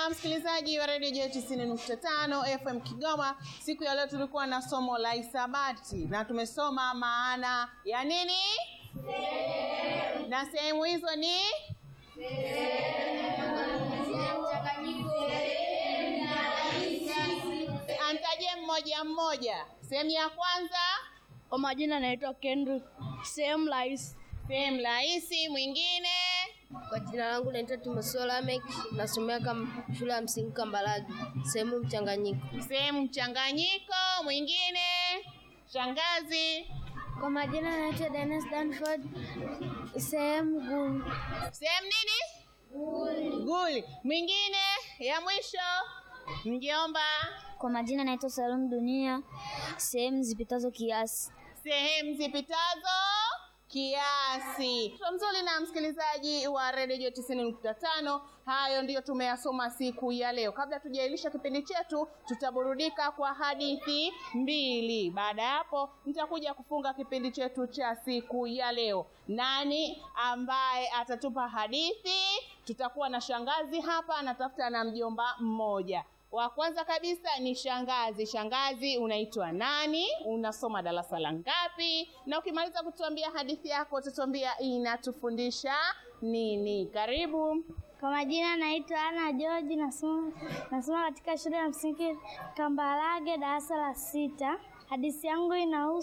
na msikilizaji wa redio J 90.5 FM Kigoma. Siku ya leo tulikuwa na somo la hisabati na tumesoma maana ya nini, na sehemu hizo ni antaje mmoja mmoja. Sehemu ya kwanza, Kwa majina naitwa Kendrick. Sehemu rahisi. sehemu rahisi. Mwingine, Kwa jina langu naitwa Timotheo Lamek, nasomea kam shule ya msingi Kambarage, sehemu mchanganyiko. sehemu mchanganyiko. Mwingine, shangazi. Kwa majina naitwa Dennis Danford. Sehemu gumu. Sehemu nini? Guli. Mwingine ya mwisho, mjomba. Kwa majina naitwa Salum Dunia. Sehemu zipitazo kiasi. Sehemu zipitazo kiasi. Mtoto mzuri na msikilizaji wa redio 90.5, hayo ndiyo tumeyasoma siku ya leo. Kabla tujailisha kipindi chetu, tutaburudika kwa hadithi mbili. Baada ya hapo, nitakuja kufunga kipindi chetu cha siku ya leo. Nani ambaye atatupa hadithi? Tutakuwa na shangazi hapa, anatafuta na mjomba mmoja. Wa kwanza kabisa ni shangazi. Shangazi, unaitwa nani? Unasoma darasa la ngapi? Na ukimaliza kutuambia hadithi yako, utatuambia inatufundisha nini. Karibu. Kwa majina naitwa Ana George, nasoma nasoma katika shule ya msingi Kambarage, darasa la sita. Hadithi yangu inahusu